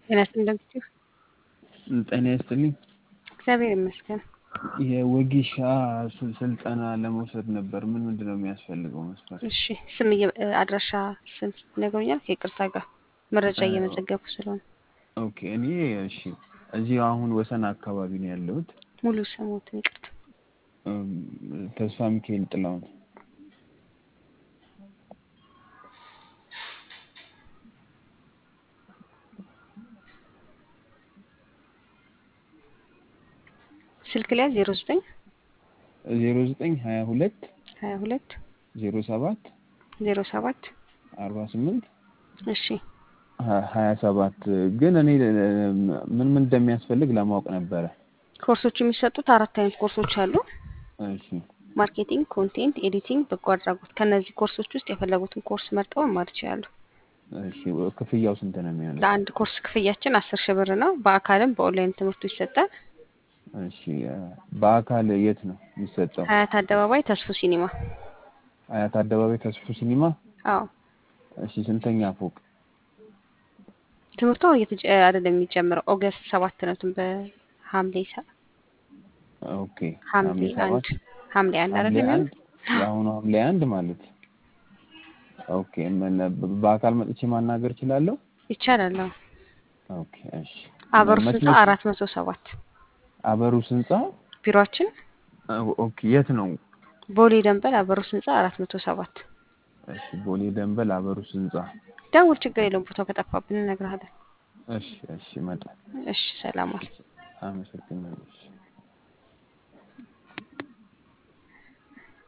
ጤና ይስጥልኝ። ጤና ይስጥልኝ። እግዚአብሔር ይመስገን። የወጌሻ ስ- ስልጠና ለመውሰድ ነበር። ምን ምንድን ነው የሚያስፈልገው መስፈርት? እሺ ስም እየ- አድራሻ ስም ይነግሩኛል? ከይቅርታ ጋር መረጃ እየመዘገብኩ ስለሆነ ኦኬ እኔ እሺ እዚህ አሁን ወሰን አካባቢ ነው ያለሁት። ሙሉ ስሙትን ይቅርታ። እም፣ ተስፋ ሚካኤል ጥላሁን። ስልክ ላይ ዜሮ ዘጠኝ ዜሮ ዘጠኝ ሀያ ሁለት ሀያ ሁለት ዜሮ ሰባት ዜሮ ሰባት አርባ ስምንት እሺ ሀያ ሰባት ግን እኔ ምን ምን እንደሚያስፈልግ ለማወቅ ነበረ። ኮርሶች የሚሰጡት አራት አይነት ኮርሶች አሉ። እሺ ማርኬቲንግ፣ ኮንቴንት፣ ኤዲቲንግ፣ በጎ አድራጎት። ከእነዚህ ኮርሶች ውስጥ የፈለጉትን ኮርስ መርጠው መማር ይችላሉ። እሺ ክፍያው ስንት ነው የሚሆነው? ለአንድ ኮርስ ክፍያችን አስር ሺህ ብር ነው። በአካልም በኦንላይን ትምህርቱ ይሰጣል። እሺ በአካል የት ነው የሚሰጠው? ሀያት አደባባይ ተስፉ ሲኒማ። አያት አደባባይ ተስፉ ሲኒማ። አዎ እሺ ስንተኛ ፎቅ? ትምህርቱ አሁን እየተጀ አይደለም የሚጀምረው ኦገስት ሰባት ነው። ትን በሐምሌ ሰ- ኦኬ ሐምሌ አንድ ሐምሌ አንድ ሐምሌ አይደለም አንድ የአሁኑ ሐምሌ አንድ ማለት ኦኬ ምን በአካል መጥቼ ማናገር እችላለሁ? ይቻላል። አዎ ኦኬ እሺ አበሩ መች ህንጻ መች- አራት መቶ ሰባት አበሩስ ህንጻ ቢሮአችን ኦኬ የት ነው? ቦሌ ደንበል አበሩስ ህንጻ አራት መቶ ሰባት እሺ ቦሌ ደንበል አበሩስ ህንጻ። ደውል፣ ችግር የለውም። ቦታው ከጠፋብን እነግርሃለን። እሺ እሺ እመጣለሁ። እሺ ሰላም ዋል። አመሰግናለሁ። እሺ